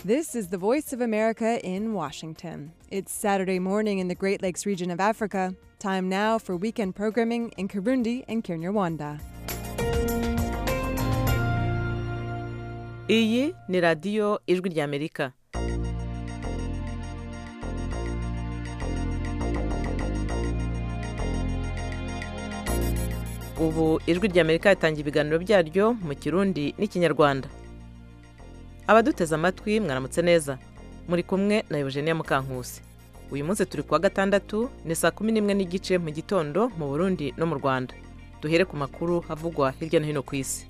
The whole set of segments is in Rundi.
This is the Voice of America in Washington. It's Saturday morning in the Great Lakes region of Africa. Time now for weekend programming in Kirundi and Kinyarwanda. iyi ni radiyo ijwi ry'amerika ubu ijwi ry'amerika ritangira ibiganiro byaryo mu kirundi n'ikinyarwanda abaduteze amatwi mwaramutse neza muri kumwe na eugenia mukankusi uyu munsi turi kuwa gatandatu ni saa kumi n'imwe n'igice mu gitondo mu burundi no mu rwanda duhere ku makuru havugwa hirya no hino ku isi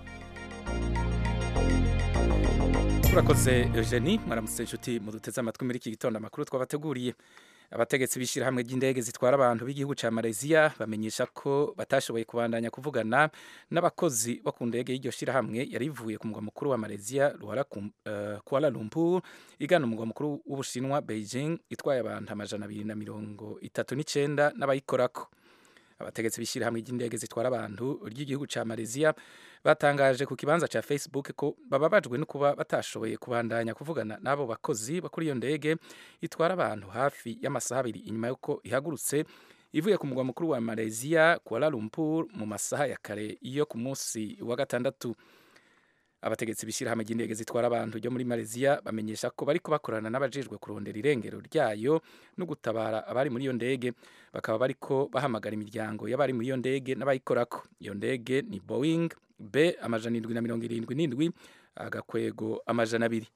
turakoze eugenie mwaramutse inshuti muduteze amatwi muri iki gitondo amakuru twabateguriye abategetsi b'ishyirahamwe ry'indege zitwara abantu b'igihugu cya malaysia bamenyesha ko batashoboye kubandanya kuvugana n'abakozi bo ku ndege y'iryo shyirahamwe yari ivuye ku mugwa mukuru wa malaysia kuala lumpur igana umugwa mukuru w'ubushinwa beijing itwaye abantu amajana abiri na mirongo itatu n'icyenda n'abayikorako abategetsi b'ishyirahamwe ry'indege zitwara abantu ry'igihugu cya malaysia batangaje ku kibanza cya facebook ko bababajwe no kuba batashoboye kubandanya kuvugana n'abo bakozi bo kuri iyo ndege itwara abantu hafi y'amasaha abiri inyuma y'uko ihagurutse ivuye ku mugwa mukuru wa malaysia kuala lumpur mu masaha ya kare yo ku munsi wa gatandatu abategetsi b'ishyirahamwe ry'indege zitwara abantu ryo muri malaysia bamenyesha ko bariko bakorana n'abajejwe kurondera irengero ryayo no gutabara abari muri iyo ndege bakaba bariko bahamagara imiryango y'abari muri iyo ndege n'abayikorako iyo ndege ni boeing b amajana indwi na mirongo irindwi n'indwi agakwego amajana abiri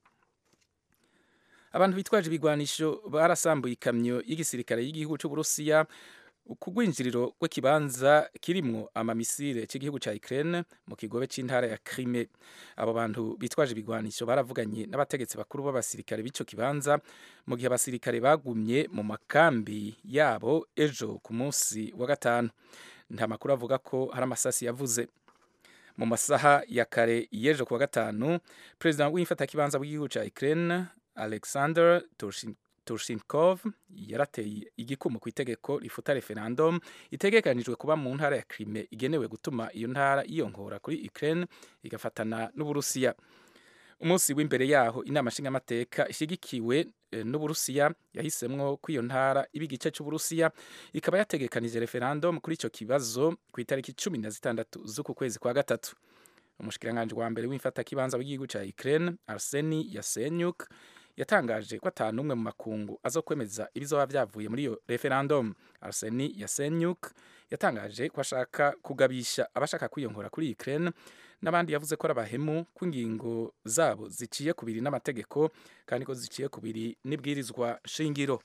abantu bitwaje ibigwanisho barasambuye ikamyo y'igisirikare y'igihugu cy'uburusiya ku rwinjiriro rw'ikibanza kirimwo amamisire cy'igihugu cya Ukraine mu kigobe cy'intara ya Crimea abo bantu bitwaje ibigwanisho baravuganye n'abategetsi bakuru b'abasirikare b'ico kibanza mu gihe abasirikare bagumye mu makambi yabo ejo ku munsi wa gatanu nta makuru avuga ko hari amasasi yavuze mu masaha ya kare y'ejo ku wa gatanu perezida w'imfatakibanza w'igihugu cya Ukraine Alexander Turshinkov yarateye igikumu ku itegeko rifuta referendum itegekanijwe kuba mu ntara ya Crimea igenewe gutuma iyo ntara yiyongora kuri Ukraine igafatana n'Uburusiya umunsi w'imbere yaho inama nshingamateka ishyigikiwe n'Uburusiya yahisemwo ko iyo ntara iba igice cy'Uburusiya ikaba yategekanije referendum kuri icyo kibazo ku itariki cumi na zitandatu z'uku kwezi kwa gatatu umushikiranganji wa mbere w'imfatakibanza w'igihugu cya Ukraine Arseni Yasenyuk yatangaje ko atanu umwe mu makungu azo kwemeza ibizoba byavuye muri iyo referendum Arseni Yasenyuk yatangaje ko ashaka kugabisha abashaka kwiyongora kuri Ukraine n'abandi yavuze ko ari abahemu ko ingingo zabo ziciye kubiri n'amategeko kandi ko ziciye kubiri n'ibwirizwa shingiro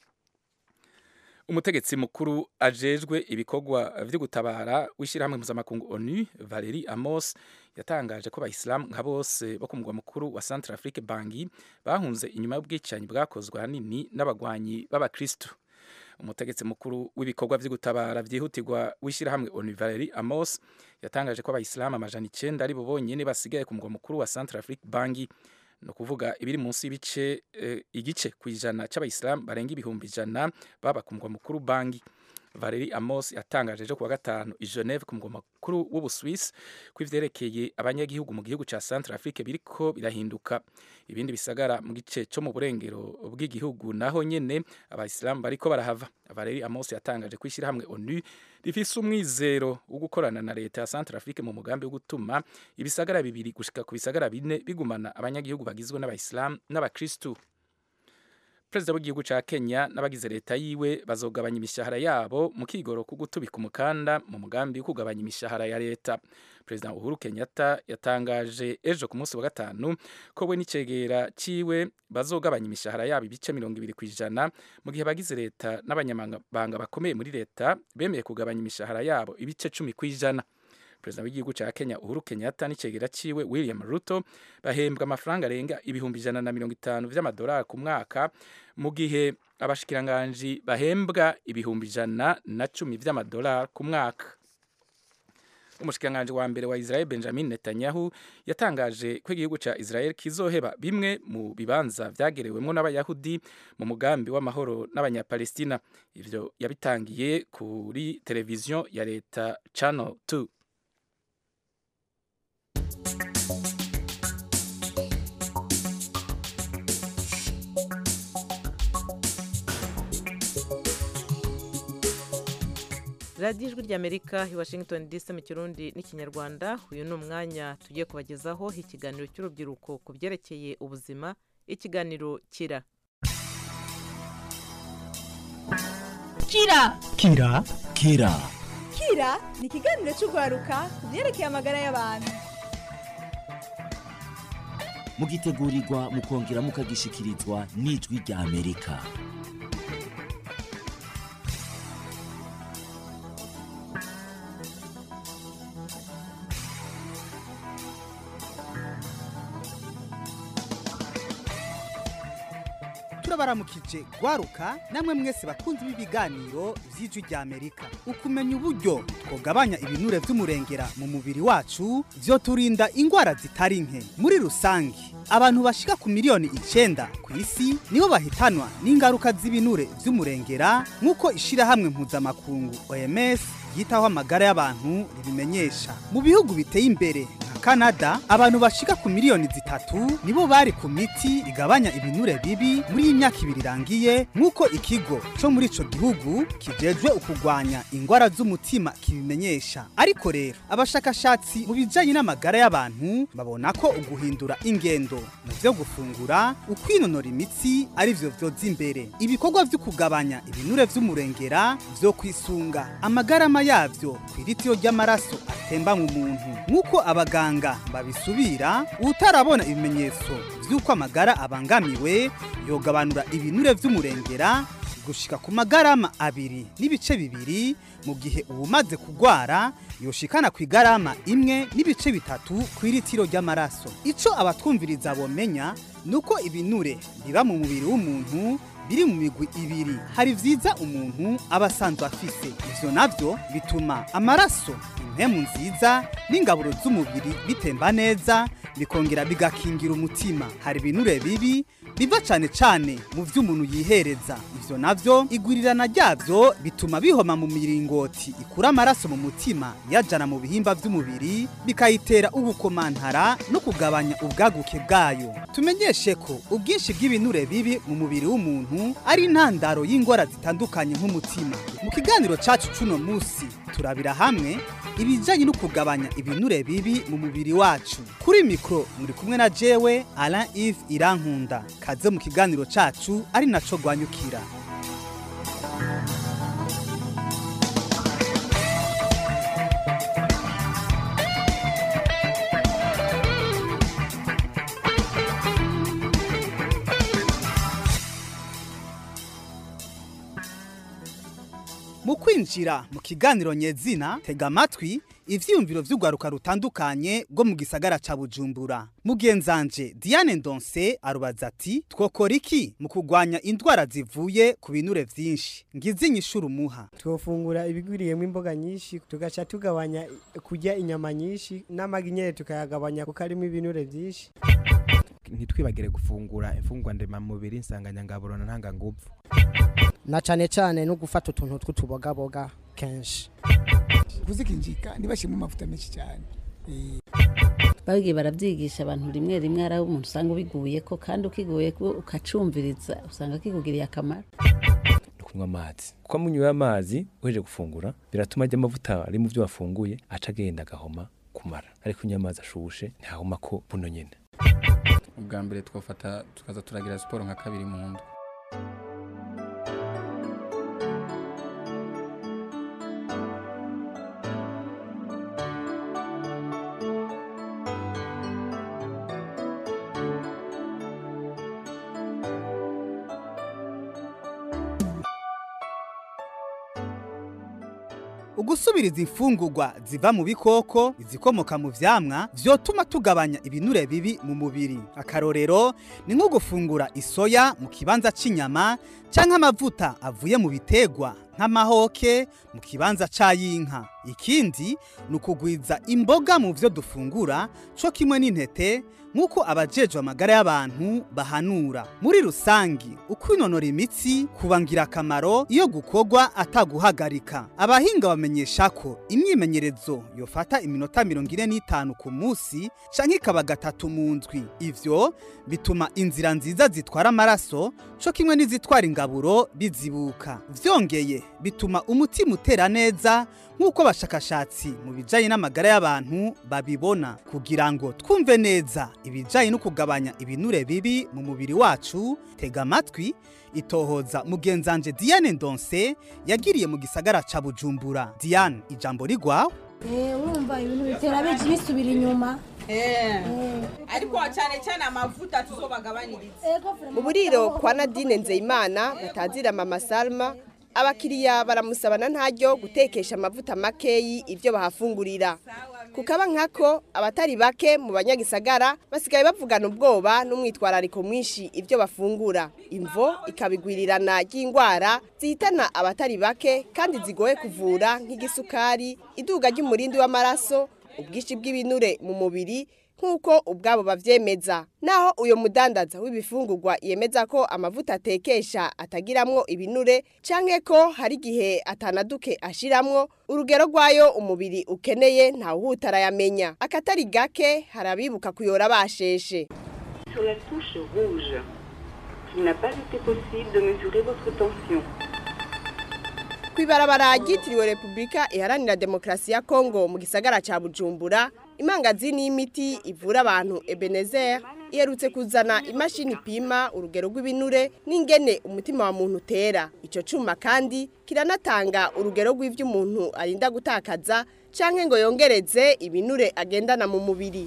umutegetsi mukuru ajejwe ibikorwa vyo gutabara w'ishyirahamwe mpuzamakungu onu valeri amos yatangaje ko abayisilamu nka bose bo ku mugwa mukuru wa centre afrique bangi bahunze inyuma y'ubwicanyi bwakozwe ahanini n'abagwanyi b'abakristu umutegetsi mukuru w'ibikorwa vyo gutabara vyihutirwa w'ishyirahamwe onu valeri amos yatangaje ko abayisilamu amajana icenda ari bo bonyene basigaye ku mugwa mukuru wa centre afrique bangi ni ukuvuga ibiri munsi y'ibice igice ku ijana cy'abayisilamu barenga ibihumbi ijana baba ku mugwa mukuru bangi valeri amos yatangaje ejo kuwa gatanu i geneve ku mugwa mukuru w'ubuswisi ko ivyerekeye abanyagihugu mu gihugu ca centre afrique biriko birahinduka ibindi bisagara mu gice cyo mu burengero bw'igihugu naho nyene abayisilamu bariko barahava valeri amos yatangaje ko ishyirahamwe onu rifise umwizero wo gukorana na leta ya centre afrique mu mugambi wo gutuma ibisagara bibiri gushika ku bisagara bine bigumana abanyagihugu bagizwe n'abayisilamu n'abakristu perezida w'igihugu ca kenya n'abagize leta yiwe bazogabanya imishahara yabo mu kigoro ku gutubika umukanda mu mugambi wo kugabanya imishahara ya leta perezida uhuru kenyatta yatangaje ejo ku munsi wa gatanu ko we n'icegera ciwe bazogabanya imishahara yabo ibice mirongo ibiri ku ijana mu gihe abagize leta n'abanyamabanga bakomeye muri leta bemeye kugabanya imishahara yabo ibice cumi ku ijana perezida w'igihugu cya kenya uhuru kenyatta n'icegera ciwe william ruto bahembwa amafaranga arenga ibihumbi ijana na mirongo itanu vy'amadolari ku mwaka mu gihe abashikiranganji bahembwa ibihumbi ijana na cumi vy'amadolari ku mwaka umushikiranganji wa mbere wa Israel Benjamin Netanyahu yatangaje ko igihugu ca Israel kizoheba bimwe mu bibanza vyagerewemwo n'abayahudi mu mugambi w'amahoro n'abanyapalestina ivyo yabitangiye kuri televiziyo ya leta Channel 2 radiyo ijwi ry'amerika i washington dc mu kirundi n'ikinyarwanda uyu ni umwanya tugiye kubagezaho ikiganiro cy'urubyiruko ku byerekeye ubuzima ikiganiro kira kira kira kira kira ni ikiganiro cy'urwaruka ku byerekeye amagara y'abantu mugitegurirwa mukongera mukagishikirizwa n'ijwi rya amerika turabaramukije gwaruka namwe mwese bakunzi b'ibiganiro vy'ijwi rya amerika ukumenya uburyo twogabanya ibinure vy'umurengera mu mubiri wacu vyoturinda ingwara zitari nke muri rusangi abantu bashika ku miliyoni icenda ku isi nibo bahitanwa n'ingaruka z'ibinure vy'umurengera nk'uko ishirahamwe mpuzamakungu oms ryitaho amagara y'abantu ribimenyesha mu bihugu biteye imbere nka Canada abantu bashika ku miliyoni zitatu nibo bari ku miti igabanya ibinure bibi muri iyi myaka ibiri irangiye nk'uko ikigo cyo muri ico gihugu kijejwe ukugwanya ingwara z'umutima kibimenyesha ariko rero abashakashatsi mu bijanye n'amagara y'abantu babona ko uguhindura ingendo mu vyo gufungura ukwinonora imitsi ari vyo vyoza imbere ibikorwa vyo kugabanya ibinure vy'umurengera vyo kwisunga amagarama yavyo kw'iritiyo ry'amaraso atemba mu muntu nk'uko abaganga babisubira utarabona ibimenyetso vy'uko amagara abangamiwe yogabanura ibinure vy'umurengera gushika ku magarama abiri n'ibice bibiri mu gihe uwumaze kugwara yoshikana ku igarama imwe n'ibice bitatu ku iritiro ry'amaraso ico abatwumviriza bomenya nuko ibinure biba mu mubiri w'umuntu biri mu migwi ibiri hari vyiza umuntu aba asanzwe afise ivyo navyo bituma amaraso impemu nziza n'ingaburo z'umubiri bitemba neza bikongera bigakingira umutima hari ibinure bibi biva cane cane mu vy'umuntu yihereza ivyo navyo igwirirana ryavyo bituma bihoma mu miringoti ikura amaraso mu mutima yajana mu bihimba vy'umubiri bikayitera ubukomantara no kugabanya ubwaguke bwayo tumenyeshe ko ubwinshi bw'ibinure bibi mu mubiri w'umuntu ari intandaro y'ingwara zitandukanye nk'umutima mu kiganiro cacu cuno musi turabira hamwe ibijanye no kugabanya ibinure bibi mu mubiri wacu kuri mikro muri kumwe na jewe Alain Yves Irankunda kaze mu kiganiro cacu ari naco gwanyukira mu kwinjira mu kiganiro nyezina tega amatwi ivyiyumviro vy'urwaruka rutandukanye rwo mu gisagara ca bujumbura mugenzanje diane ndonse arubaza ati twokora iki mu kugwanya indwara zivuye ku binure vyinshi ngize inyishuru umuha twofungura ibigwiriyemo imboga nyinshi tugaca tugabanya kurya inyama nyinshi n'amagi nyene tukayagabanya kuko arimo ibinure vyinshi ntitwibagire gufungura imfungwa ndemamubiri insanganyangaburo na ntanganguvu na cane cane no gufata utuntu tw'utubogaboga kenshi kuzikinjika ntibashiremo amavuta menshi cyane bagiye baravyigisha abantu rimwe rimwe ari umuntu usanga ubiguye ko kandi ukiguye ko ukacumviriza usanga kikugiriye akamaro kunywa amazi kuko munyweye amazi uheje gufungura biratuma ajya amavuta ari mu byo wafunguye aca agenda agahoma kumara ariko unywa amazi ashushe ntahoma ko buno nyine ubwa mbere twafata tukaza turagira siporo nka kabiri mu ndwi ugusubiriza imfungurwa ziva mu bikoko izikomoka mu vyamwa vyotuma tugabanya ibinure bibi mu mubiri akarorero ni nko gufungura isoya mu kibanza c'inyama canke amavuta avuye mu bitegwa nk'amahoke mu kibanza c'ayinka ikindi ni ukugwiza imboga mu vyo dufungura co kimwe n'intete nk'uko abajejwe amagara y'abantu bahanura muri rusangi ukwinonora imitsi kuba ngirakamaro iyo gukorwa ataguhagarika abahinga bamenyesha ko imyimenyerezo yofata iminota mirongo ine n'itanu ku munsi canke ikaba gatatu mu ndwi ivyo bituma inzira nziza zitwara amaraso co kimwe n'izitwara ingaburo bizibuka vyongeye ibinure bituma umutima utera neza nk'uko abashakashatsi mu bijyanye n'amagara y'abantu babibona kugira ngo twumve neza ibijyanye no kugabanya ibinure bibi mu mubiri wacu tega amatwi itohoza mugenzanje diane ndonse yagiriye mu gisagara ca bujumbura diane ijambo rigwawe urumva ibintu bitera benshi bisubira inyuma ariko cyane cyane amavuta tuzobagabaniriza mu buriro kwa nadine nzeyimana batazira mama salma abakiriya baramusabana ntaryo gutekesha amavuta makeyi ibyo bahafungurira kukaba nkako abatari bake mu banyagisagara basigaye bavugana ubwoba n'umwitwarariko mwinshi ibyo bafungura imvo ikabigwirirana ry'indwara zihitana abatari bake kandi zigoye kuvura nk'igisukari iduga ry'umurindi w'amaraso ubwinshi bw'ibinure mu mubiri nk'uko ubwabo bavyemeza naho uyo mudandaza w'ibifungurwa yemeza ko amavuta atekesha atagiramwo ibinure canke ko hari igihe atanaduke ashiramwo urugero rwayo umubiri ukeneye ntawuhuta arayamenya akatari gake hari abibuka kuyora basheshe Sur la touche rouge, il n'a pas été possible de mesurer votre tension. kwibarabara ryitiriwe repubulika iharanira demokarasi ya kongo mu gisagara ca bujumbura imangazini y'imiti ivura abantu ebenezer iherutse kuzana imashini ipima urugero rw'ibinure n'ingene umutima wa muntu utera ico cuma kandi kiranatanga urugero rw'ivyo umuntu arinda gutakaza canke ngo yongereze ibinure agendana mu mubiri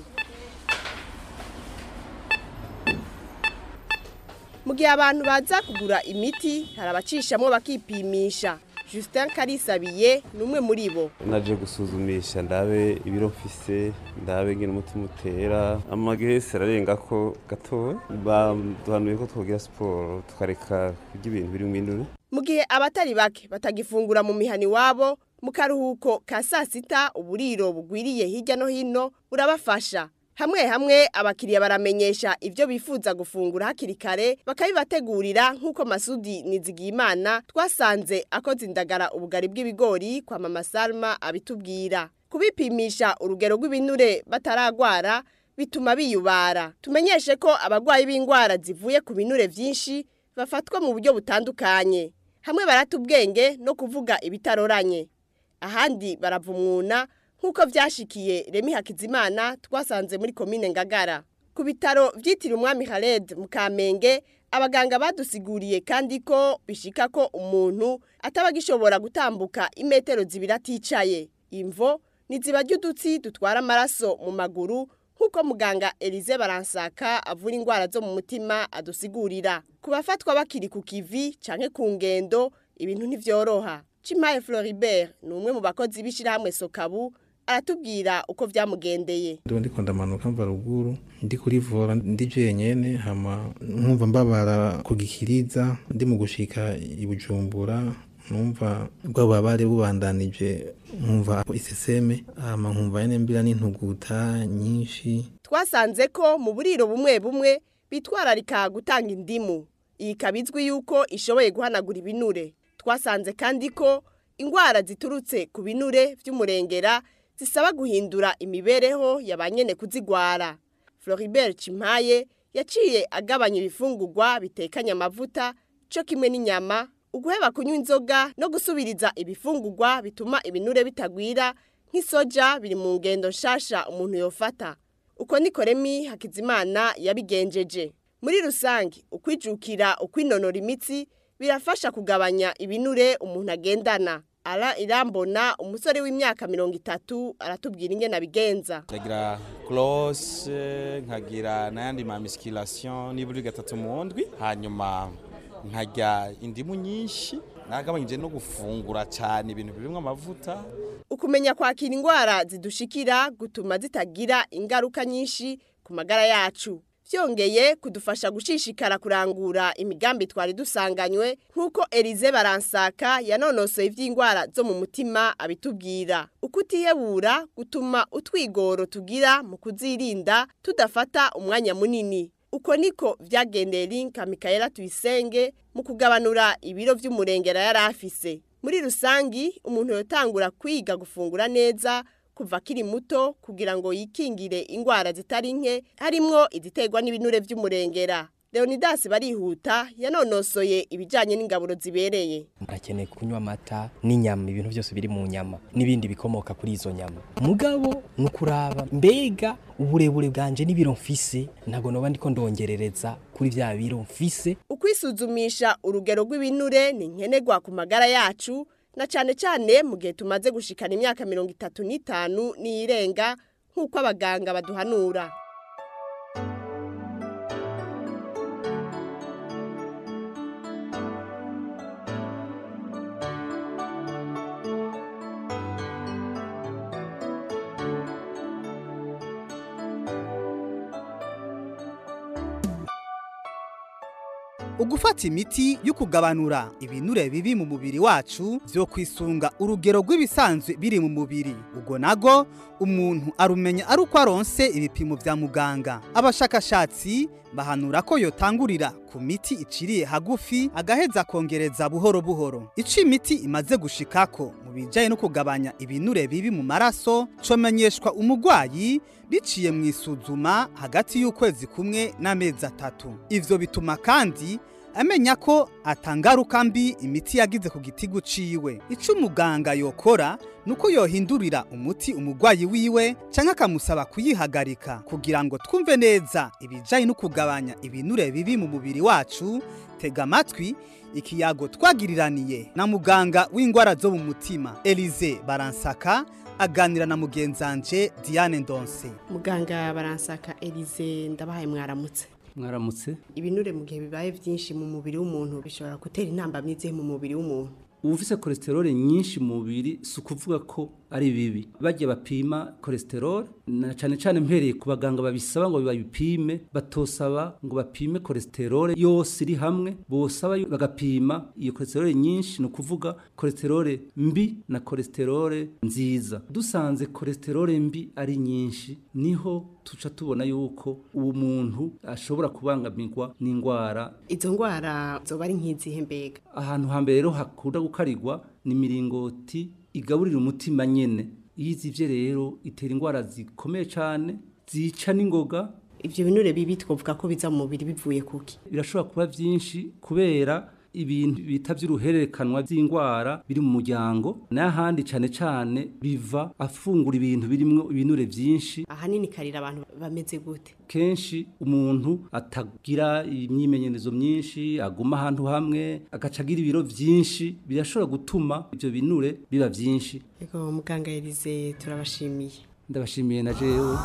mu gihe abantu baza kugura imiti hari abacishamwo bakipimisha Justin Karisabiye ni umwe muri bo naje gusuzumisha ndabe ibiro mfise ndabe ngene umutima utera amagese ararenga ko gato baduhanuye ko twogira siporo tukareka kurya ibintu biri mu induru mu gihe abatari bake batagifungura mu mihani wabo mu karuhuko ka saa sita uburiro bugwiriye hirya no hino burabafasha hamwe hamwe abakiriya baramenyesha ibyo bifuza gufungura hakiri kare bakabibategurira nk'uko masudi nizigiyimana twasanze akoze indagara ubugari bw'ibigori kwa mama salma abitubwira kubipimisha urugero rw'ibinure bataragwara bituma biyubara tumenyeshe ko abarwayi b'indwara zivuye ku binure byinshi bafatwa mu buryo butandukanye hamwe barata ubwenge no kuvuga ibitaroranye ahandi baravumwuna nk'uko byashikiye remi hakizimana twasanze muri komine ngagara ku bitaro byitiriwe umwami Khaled mu kamenge abaganga badusiguriye kandi ko bishika ko umuntu ataba agishobora gutambuka imetero zibiri aticaye imvo niziba ry'udutsi dutwara amaraso mu maguru nk'uko muganga Elize baransaka avura indwara zo mu mutima adusigurira ku bafatwa bakiri ku kivi canke ku ngendo ibintu ntivyoroha Chimaye Floribert ni umwe mu bakozi b'ishirahamwe Sokabu aratubwira uko byamugendeye ndiba ndiko ndamanuka mva ruguru ndi kurivura ndi jenyene hama nkumva mbabara kugikiriza ndi mu gushika i Bujumbura numva bwababare bubandanije nkumva iseseme hama nkumva nyene mbira n'intuguta nyinshi twasanze ko mu buriro bumwe bumwe bitwararika gutanga indimu iyi kabizwi yuko ishoboye guhanagura ibinure twasanze kandi ko indwara ziturutse ku binure by'umurengera zisaba guhindura imibereho y'abanyene kuzigwara Floribert Chimpaye yaciye agabanya ibifungurwa bitekanye amavuta cyo kimwe n'inyama uguheba kunywa inzoga no gusubiriza ibifungurwa bituma ibinure bitagwira nk'isoja biri mu ngendo nshasha umuntu yofata uko niko Remi Hakizimana yabigenjeje muri rusange ukwijukira ukwinonora imitsi birafasha kugabanya ibinure umuntu agendana ara irambona umusore w'imyaka mirongo itatu aratubwira ingene abigenza ndagira close nkagira n'ayandi ma musculation nibura gatatu mu ndwi hanyuma nkarya indimu nyinshi nagabanyije no gufungura cyane ibintu birimo amavuta ukumenya kwakira indwara zidushikira gutuma zitagira ingaruka nyinshi ku magara yacu byongeye kudufasha gushishikara kurangura imigambi twari dusanganywe nk'uko Elize baransaka yanonosoye iby'indwara zo mu mutima abitubwira uko utihebura gutuma utwigoro tugira mu kuzirinda tudafata umwanya munini uko niko byagendeye linka mikayela tuyisenge mu kugabanura ibiro by'umurengera yari afise muri rusangi umuntu yotangura kwiga gufungura neza kuva akiri muto kugira ngo yikingire indwara zitari nke harimwo iziterwa n'ibinure by'umurengera leonidas barihuta yanonosoye ibijyanye n'ingaburo zibereye arakeneye kunywa amata n'inyama ibintu byose biri mu nyama n'ibindi bikomoka kuri izo nyama mugabo ni ukuraba mbega uburebure bwanje n'ibiro mfise ntabwo noba ndiko ndongerereza kuri bya biro mfise ukwisuzumisha urugero rw'ibinure ni nkenerwa ku magara yacu na cyane cyane mu gihe tumaze gushikana imyaka mirongo itatu n'itanu n'iyirenga nk'uko abaganga baduhanura ugufata imiti yo kugabanura ibinure bibi mu mubiri wacu byo kwisunga urugero rw'ibisanzwe biri mu mubiri ubwo nago umuntu arumenya ari uko aronse ibipimo bya muganga abashakashatsi bahanura ko yotangurira ku miti iciriye hagufi agaheza akongereza buhoro buhoro icyo imiti imaze gushikako mu bijyanye no kugabanya ibinure bibi mu maraso comenyeshwa umurwayi biciye mu isuzuma hagati y'ukwezi kumwe n'amezi atatu ivyo bituma kandi amenya ko atangaruka mbi imiti yagize ku gitigu ciwe ico umuganga yokora nuko yohindurira umuti umurwayi wiwe canke akamusaba kuyihagarika kugira ngo twumve neza ibijanye no kugabanya ibinure bibi mu mubiri wacu tega amatwi ikiyago twagiriraniye na muganga w'ingwara zo mu mutima Elize Baransaka aganira na mugenzanje Diane Ndonse muganga baransaka Elize ndabahaye mwaramutse mwaramutse ibinure mu gihe bibaye byinshi mu mubiri w'umuntu bishobora gutera intambamyi mu mubiri w'umuntu ufise cholesterol nyinshi mu mubiri si ukuvuga ko ari bibi bajya bapima cholesterol na cyane cyane mpereye ku baganga babisaba ngo babipime batosaba ngo bapime cholesterol yose iri hamwe bosaba bagapima iyo cholesterol nyinshi ni ukuvuga cholesterol mbi na cholesterol nziza dusanze cholesterol mbi ari nyinshi niho tuca tubona yuko uwo muntu ashobora kubangamirwa n'indwara izo ndwara zoba ari nk'izihe mbega ahantu hambere rero hakunda gukarirwa ni miringoti igaburira umutima nyene iyo izivye rero itera indwara zikomeye cyane zica n'ingoga ivyo binure bibi twovuga ko biza mu mubiri bivuye kuki birashobora kuba vyinshi kubera ibintu bita vy'uruhererekanwa vy'indwara biri mu muryango n'ahandi cane cane biva afungura ibintu birimwo ibinure vyinshi ahanini karira abantu bameze gute kenshi umuntu atagira imyimenyerezo myinshi aguma ahantu hamwe agaca agira ibiro vyinshi birashobora gutuma ivyo binure biba vyinshi ego muganga Elize turabashimiye ndabashimiye na jewe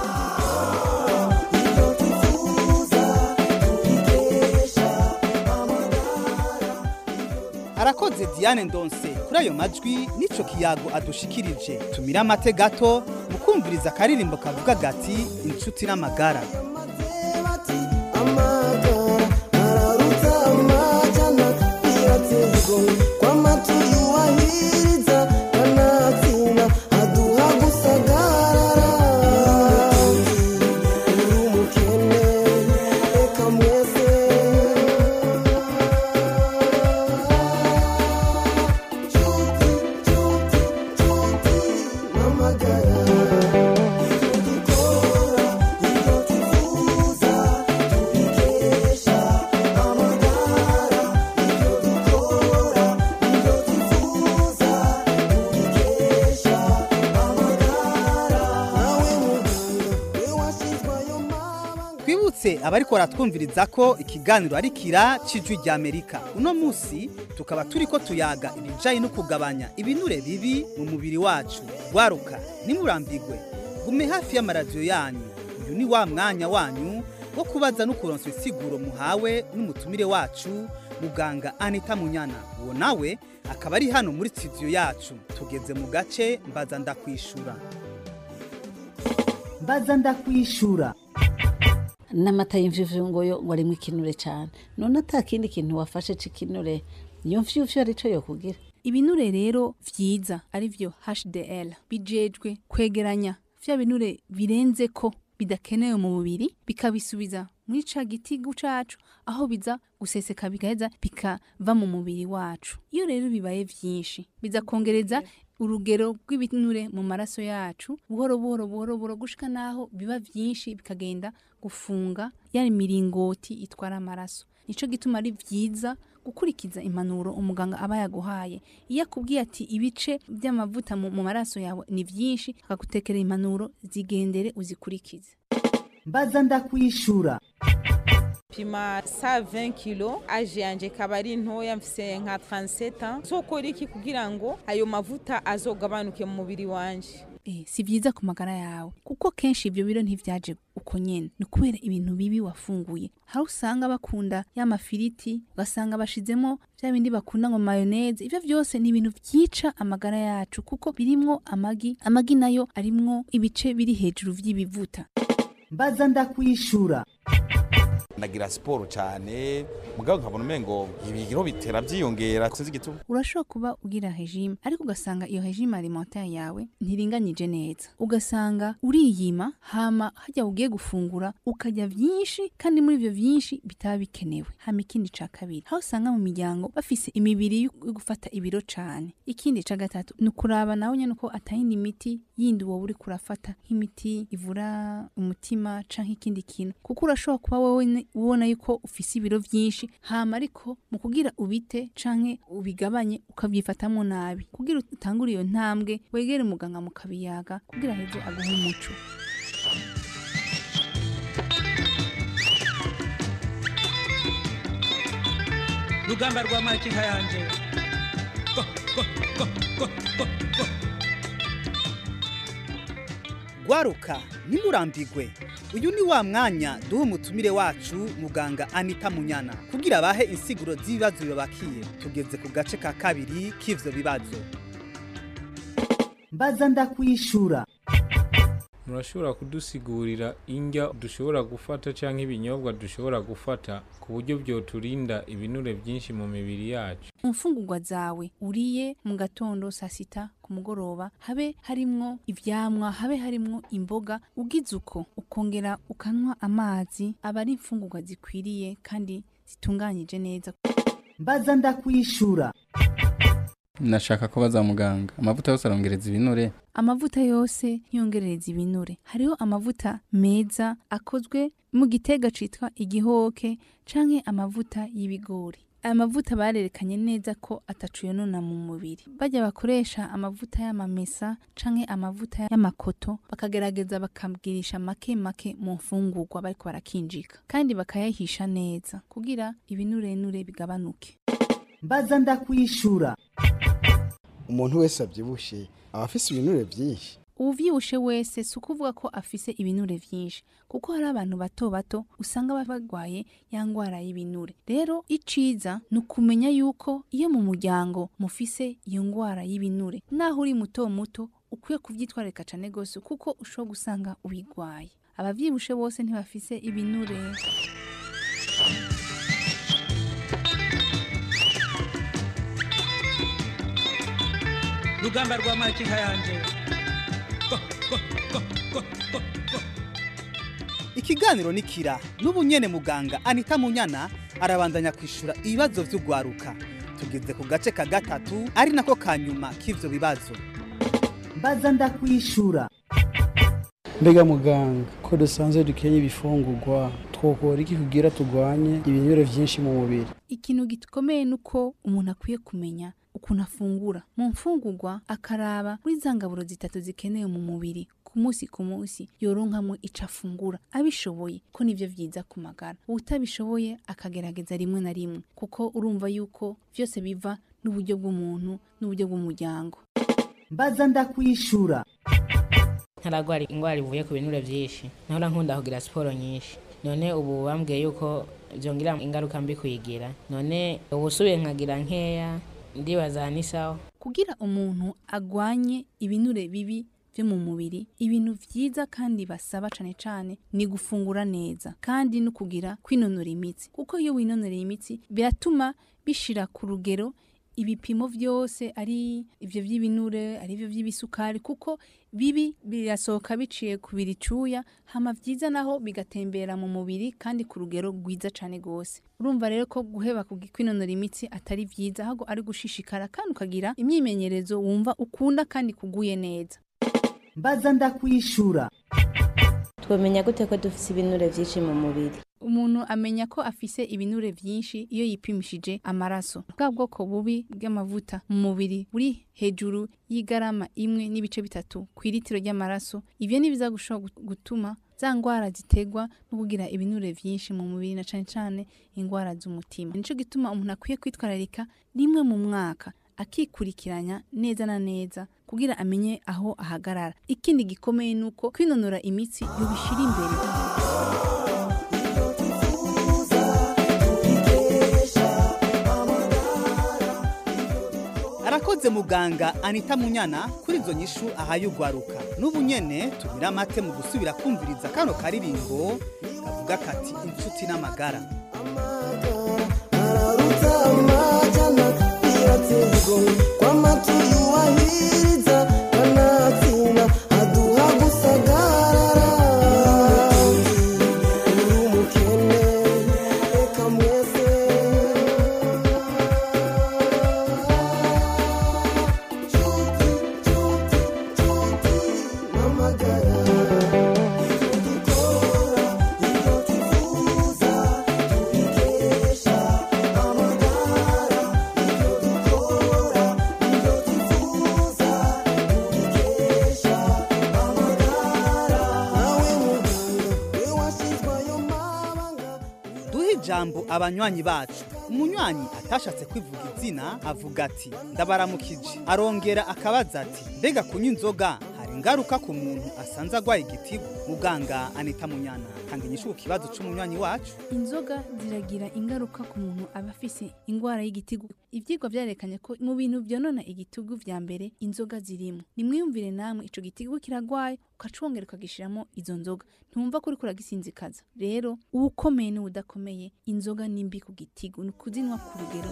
arakoze Diane Ndonse kuri ayo majwi nico kiyago adushikirije tumira amate gato mukumviriza akaririmbo kavuga gati inshuti n'amagara twibutse abariko baratwumviriza ko ikiganiro ari kira c'ijwi rya amerika uno musi tukaba turiko tuyaga ibijanye no kugabanya ibinure bibi mu mubiri wacu gwaruka nimurambigwe gume hafi y'amaradiyo yanyu uyu ni wa mwanya wanyu wo kubaza no kuronsa isiguro muhawe n'umutumire wacu muganga anita munyana uwo nawe akaba ari hano muri studio yacu tugeze mu gace mbaza ndakwishura mbaza ndakwishura n'amata y'imvyuvyu ngo yo ngo arimwo ikinure cyane none ata kindi kintu wafashe c'ikinure iyo mvyuvyu arico yokugira ibinure rero vyiza arivyo HDL bijejwe kwegeranya vya binure birenze ko bidakenewe mu mubiri bikabisubiza muri ca gitigu cacu aho biza guseseka bigaheza bikava mu mubiri wacu iyo rero bibaye vyinshi biza kongereza urugero rw'ibinure mu maraso yacu buhoro buhoro buhoro buhoro gushika naho biba vyinshi bikagenda gufunga ya miringoti itwara amaraso nico gituma ari vyiza gukurikiza impanuro umuganga aba yaguhaye iyo akubwiye ati ibice by'amavuta mu mu maraso yawe ni vyinshi akagutekera impanuro zigendere uzikurikize mbaza ndakwishura pima sa 20 kilo aje yanje kaba ari ntoya mfise nka 37 ans zokora iki kugira ngo ayo mavuta azogabanuke mu mubiri wanje Eh, si vyiza ku magara yawe kuko kenshi ivyo biro ntivyaje uko nyene ni kubera ibintu bibi wafunguye hari usanga bakunda ya mafiriti ugasanga bashizemo vya bindi bakunda ngo mayoneze ivyo vyose ni ibintu vyica amagara yacu kuko birimwo amagi amagi nayo arimwo ibice biri hejuru vy'ibivuta mbaza ndakwishura ndagira siporo cyane mugabo nkabona umengo ibigiro bitera byiyongera sinzi igituma urashobora kuba ugira regime ariko ugasanga iyo regime alimentaire yawe ntiringanyije neza ugasanga uriyima hama hajya ugiye gufungura ukarya vyinshi kandi muri ivyo vyinshi bitaba bikenewe hama ikindi ca kabiri aho usanga mu miryango bafise imibiri yo gufata ibiro cane ikindi ca gatatu ni ukuraba nawe nyene uko atayindi miti yindi wowe uriko urafata nk'imiti ivura umutima canke ikindi kintu kuko urashobora kuba wowe ne- ubona yuko ufise ibiro vyinshi hama ariko mu kugira ubite canke ubigabanye ukavyifatamwo nabi kugira utangure iyo ntambwe wegere umuganga mukabiyaga kugira heze aguhe umuco rugamba rwa makinka yanje Go, go, go, go, go, go. gwaruka nimurambigwe uyu ni wa mwanya duha umutumire wacu muganga anita munyana kugira abahe insiguro z'ibibazo bibabakiye tugeze ku gace ka kabiri k'ivyo bibazo mbaza ndakwishura murashobora kudusigurira indya dushobora gufata cyangwa ibinyobwa dushobora gufata ku buryo byoturinda ibinure byinshi mu mibiri yacu imfungurwa zawe uriye mu gatondo saa sita ku mugoroba habe harimwo ivyamwa habe harimwo imboga ugize uko ukongera ukanywa amazi aba ari imfungurwa zikwiriye kandi zitunganyije neza mbaza ndakwishura nashaka ko baza muganga amavuta yose arongereza ibinure amavuta yose ntiyongerereza ibinure hariho amavuta meza akozwe mu gitega citwa igihoke canke amavuta y'ibigori aya mavuta barerekanye neza ko atacu yonona mu mubiri bajya bakoresha amavuta y'amamesa canke amavuta y'amakoto bakagerageza bakabwirisha make make mu mfungurwa bariko barakinjika kandi bakayahisha neza kugira ibinurenure bigabanuke mbaza ndakwishura umuntu wese abyibushe aba afise ibinure byinshi uvyibushe wese si ukuvuga ko afise ibinure vyinshi kuko hari abantu bato bato usanga baba barwaye ya ngwara y'ibinure rero iciza ni ukumenya yuko iyo mu muryango mufise iyo ngwara y'ibinure naho uri muto muto ukwiye kuvyitwararika cane gose kuko ushobora gusanga ubigwaye abavyibushe bose ntibafise ibinure rugamba rwa makinka yanje Go, go, go, go, go, go. ikiganiro ni kira n'ubu nyene muganga anita munyana arabandanya kwishura ibibazo vy'ugwaruka tugeze ku gace ka gatatu ari nako ka nyuma k'ivyo bibazo mbaza ndakwishura mbega muganga ko dusanzwe dukenye ibifungurwa twokora iki kugira turwanye ibinure vyinshi mu mubiri ikintu gikomeye ni uko umuntu akwiye kumenya ukuntu afungura mu mfungurwa akaraba muri za ngaburo zitatu zikenewe mu mubiri ku munsi ku munsi yoronkamwo ico afungura abishoboye ko nivyo vyiza ku magara uwutabishoboye akagerageza rimwe na rimwe kuko urumva yuko vyose biva n'uburyo bw'umuntu n'uburyo bw'umuryango mbaza ndakwishura ntaragwara ingwara ivuye ku binure vyinshi nahora nkunda kugira siporo nyinshi none ubu bambwiye yuko vyongira ingaruka mbi kuyigira none ubusubiye nkagira nkeya ndibaza ni sawa kugira umuntu agwanye ibinure bibi vyo mu mubiri ibintu vyiza kandi basaba cane cane ni gufungura neza kandi no kugira kwinonora imitsi kuko iyo winonoreye imitsi biratuma bishira ku rugero ibipimo vyose ari ivyo vy'ibinure ari ivyo vy'ibisukari kuko bibi birasohoka biciye ku biricuya hama vyiza naho bigatembera mu mubiri kandi ku rugero rwiza cane gose urumva rero ko guheba ku kwinonora imitsi atari vyiza ahubwo ari gushishikara kandi ukagira imyimenyerezo wumva ukunda kandi kuguye neza mbaza ndakwishura twamenya gute ko dufite ibinure byinshi mu mubiri umuntu amenya ko afise ibinure vyinshi iyo yipimishije amaraso bwa bwoko bubi bw'amavuta mu mubiri buri hejuru y'igarama imwe n'ibice bitatu ku iritiro ry'amaraso ivyo ni biza gushobora gutuma za ngwara ziterwa no kugira ibinure vyinshi mu mubiri na cane cane ingwara z'umutima nico gituma umuntu akwiye kwitwararika rimwe mu mwaka akikurikiranya neza na neza kugira amenye aho ahagarara ikindi gikomeye nuko kwinonora imitsi yobishira imbere arakoze muganga anita munyana kuri izo nyishu ahaye ugwaruka n'ubu nyene tumira amate mu gusubira kumviriza kano karirimbo kavuga kati inshuti n'amagara duhe ijambo abanywanyi bacu umunywanyi atashatse kwivuga izina avuga ati ndabaramukije arongera akabaza ati mbega kunywa inzoga hari ingaruka ku muntu asanze agwaye igitigu muganga anita munyana tanga inyishu ku kibazo c'umunywanyi wacu inzoga ziragira ingaruka ku muntu aba afise ingwara y'igitigu ivyigwa vyarekanye ko mu bintu vyonona igitigu vya mbere inzoga zirimo nimwiyumvire namwe ico gitigu kiragwaye ukacongera ukagishiramo izo nzoga ntumva ko uriko uragisinzikaza rero uwukomeye n'uwudakomeye inzoga ni mbi ku gitigu ni ukuzinwa ku rugero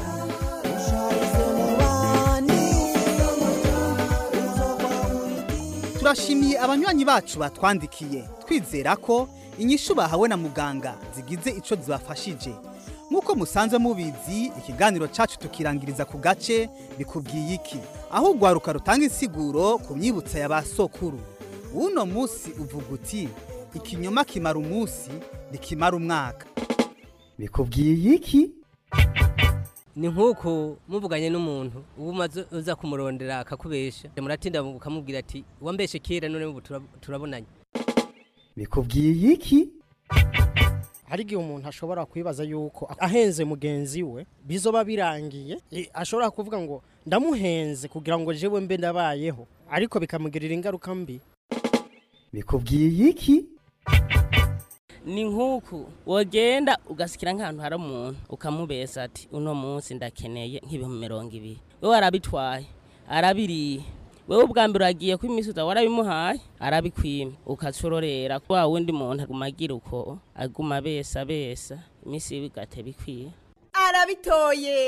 turashimiye abanywanyi bacu batwandikiye twizera ko inyishu bahawe na muganga zigize ico zibafashije nk'uko musanzwe mubizi ikiganiro cacu tukirangiriza ku gace bikubwiye iki aho urwaruka rutanga insiguro ku myibutsa ya ba sokuru uno munsi uvuga uti ikinyoma kimara umunsi ntikimara umwaka bikubwiye iki ni nk'uko muvuganye n'umuntu uba umaze uza kumurondera akakubesha muratinda ukamubwira ati wambeshe kera none ubu turab- turabonanye bikubwiye iki hari igihe umuntu ashobora kwibaza yuko ahenze mugenzi we bizoba birangiye e, ashobora kuvuga ngo ndamuhenze kugira ngo jewe mbe ndabayeho ariko bikamugirira ingaruka mbi bikubwiye iki ni nk'uku wogenda ugasikira nk'ahantu hari umuntu ukamubesa ati uno munsi ndakeneye nk'ibihumbi mirongo ibiri wowe arabitwaye arabiriye wewe ubwa mbere uragiye ko iminsi uza warabimuhaye arabikwima ukacurorera wa wundi muntu aguma agira uko aguma abesa abesa iminsi yiwe igate bikwiye arabitoye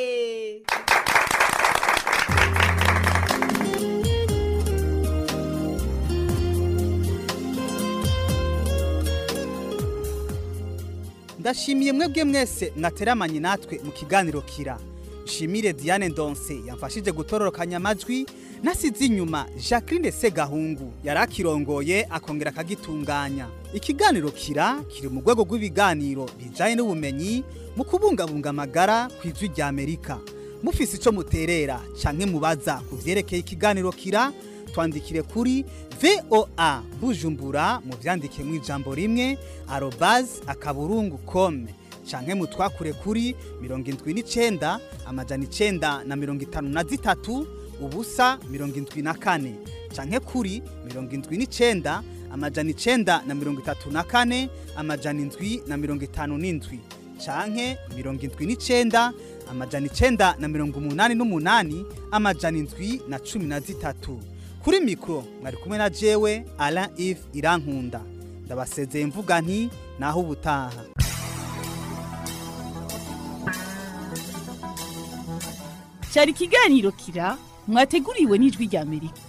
ndashimiye mwebwe mwese mwateramanye natwe mu kiganiro kira shimire diane ndonse yamfashije gutororokanya amajwi nasize inyuma jacqueline segahungu yari akirongoye akongera akagitunganya ikiganiro kira kiri mu rwego rw'ibiganiro bijyanye n'ubumenyi mu kubungabunga amagara ku ijwi rya amerika mufise icyo muterera canke mubaza ku byerekeye ikiganiro kira twandikire kuri voa bujumbura mu byandike mu ijambo rimwe arobazi akaburungu kome canke mutwakure kuri mirongo indwi n'icenda amajana icenda na mirongo itanu na zitatu ubusa mirongo indwi na kane canke kuri mirongo indwi n'icenda amajana icenda na mirongo itatu na kane amajana indwi na mirongo itanu n'indwi canke mirongo indwi n'icenda amajana icenda na mirongo umunani n'umunani amajana indwi na cumi na zitatu kuri mikoro mwari kumwe na jewe Alain Yves Irankunda ndabasezeye mvuga nti naho ubutaha cyari ikiganiro kira mwateguriwe n'ijwi rya amerika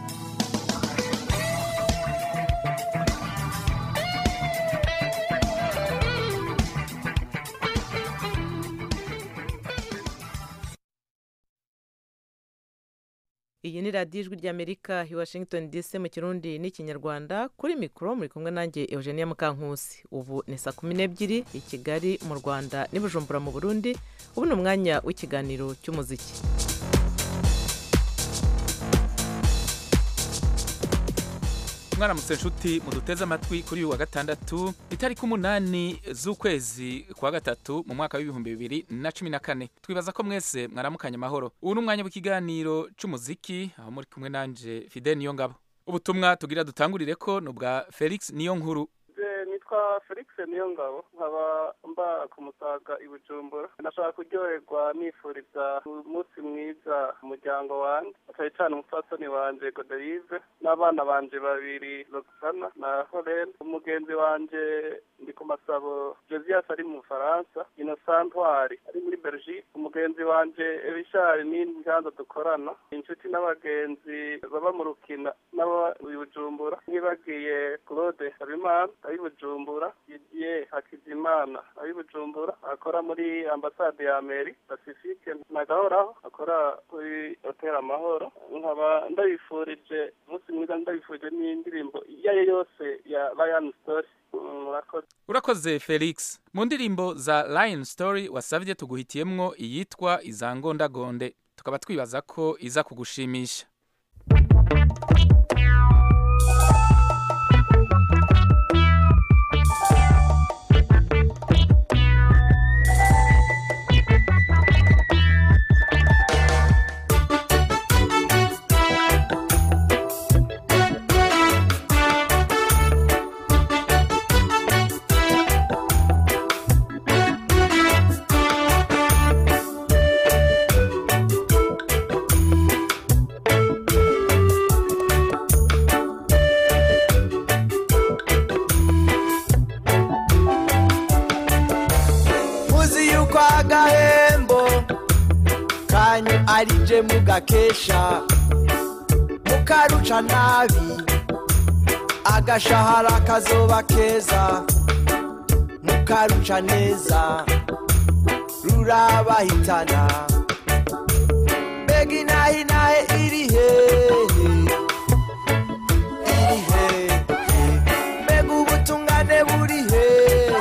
iyi ni radiyo ijwi ry'amerika i washington dc mu kirundi n'ikinyarwanda kuri mikoro muri kumwe nanjye eugenia mukankusi ubu ni saa kumi n'ebyiri i kigali mu rwanda n'i bujumbura mu burundi ubu ni umwanya w'ikiganiro cy'umuziki mwaramutse nshuti muduteze amatwi kuri uyu wa gatandatu itariki umunani z'ukwezi kwa gatatu mu mwaka w'ibihumbi bibiri na cumi na kane twibaza ko mwese mwaramukanye amahoro ubu ni umwanya w'ikiganiro cy'umuziki aho muri kumwe nanje fide niyo ngabo ubutumwa tugira dutangurire ko ni ubwa felix niyo nkuru nitwa felix niyo ngabo nkaba mba ku musaga i bujumbura nashaka kuryoherwa nifuriza umunsi mwiza umuryango wanjye cyane cyane umupfasoni wanje goderive n'abana banje babiri roxana na horen umugenzi wanje ndi ku masabo josias ari mu bufaransa inosantwari ari muri belgique umugenzi wanje richard n'inganza dukorana inshuti n'abagenzi baba mu rukina n'aba i bujumbura ntibagiye claude habimana ari bujumbura didier hakizimana ari bujumbura akora muri ambasade ya meri pacifique na gahoraho akora kuri hotel amahoro nkaba ndabifurije umunsi mwiza ndabifurije n'indirimbo iyo ari yo yose ya ryan story murakoze urakoze felix mu ndirimbo za lion story wasabye tuguhitiyemwo iyitwa izangondagonde tukaba twibaza ko iza kugushimisha muzi yuko agahembo kanyu ari je mugakesha mukaruca nabi agashahara kazoba keza mukaruca neza rurabahitana mbega inahinahe iri hehe iri hehe mbega ubutungane buri hehe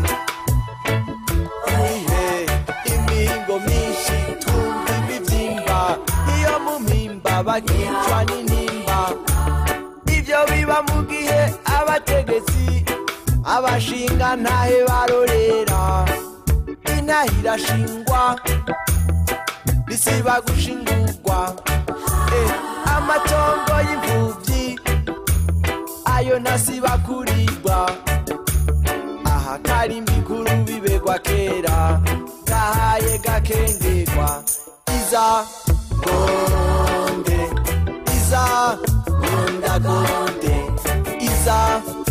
ihe imihingo myinshi tumva imibyimba iyo mu mpimba bakicwa n'intimba ibyo biba mu gihe abategetsi abashinga ntahe barorera intahe irashingwa bisiba gushingurwa Eh, amatongo y'imfubyi ayo ntasiba kuribwa aha kari mikuru bibegwa kera gahaye gakengegwa iza gonde iza gondagonde iza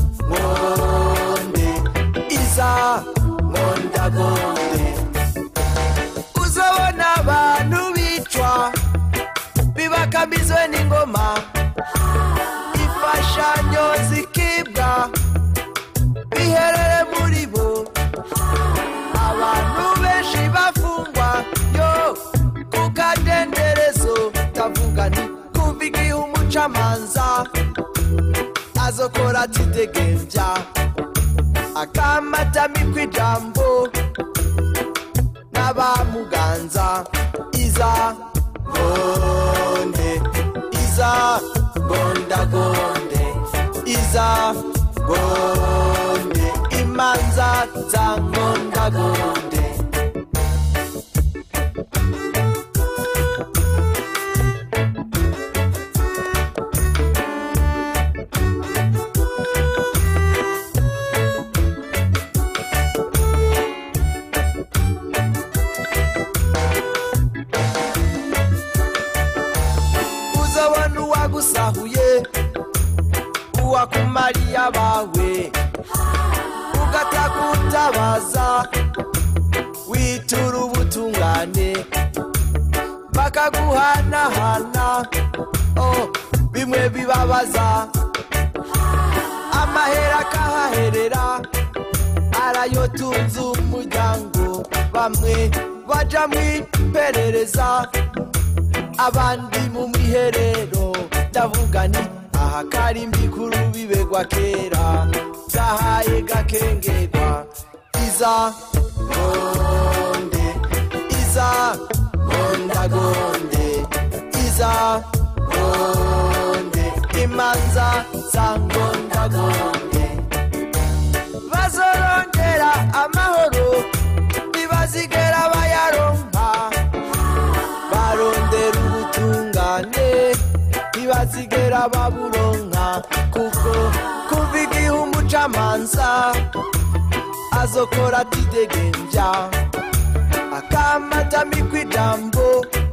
gonde iza gondagonde uzabona abantu bicwa bibakamizwe n'ingoma imfashanyo zikibwa biherere muri bo abantu benshi bafungwa yo ku kadenderezo tavuga nti kumva igihe umucamanza azokora atidegemvya akamatamikwa ijambo n'abamuganza iza gonde iza gondagonde iza gonde imanza za ngondagonde uzabona uwagusahuye uwakumariye abawe ugatakutabaza witura ubutungane bakaguhanahana oh, bimwe bibabaza amahera akahaherera arayotunze umuryango bamwe baja mwiperereza abandi mu mwiherero ndavuga ni aha kari mbikuru bibegwa kera gahaye gakengerwa iza gonde iza gondagonde iza gonde imanza za gondagonde bazorongera amahoro ntibazigera bayaronka barondera ubutungane ntibazigera baburonka kuko kuva igihe umucamanza azokora atidegenja akamatamikwa ijambo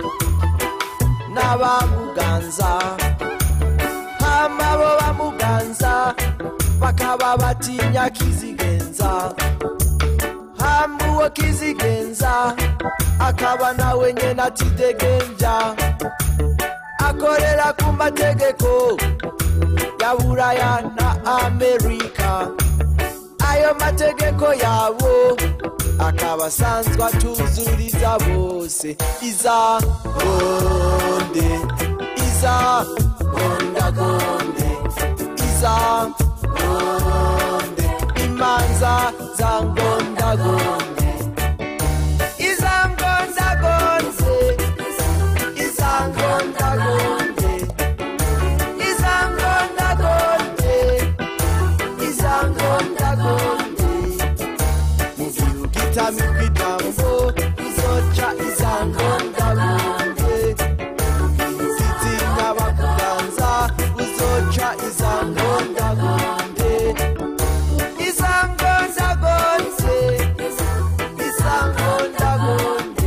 n'abamuganza hama bo bamuganza bakaba batinya kizigenza hama uwo kizigenza akaba nawe nyene atidegenja akorera ku mategeko ya buraya na amerika ayo mategeko yabo akaba asanzwe atuzuriza bose iza gonde iza gondagonde iza gonde imanza za ngondagonde iza ngondagonde iza ngondagonde iza ngondagonde iza ngondagonde mu gihugu itamikwa ijambo izoca iza ngondagonde zitinya bakuganza uzoca iza ngondagonde iza ngondagonde iza ngondagonde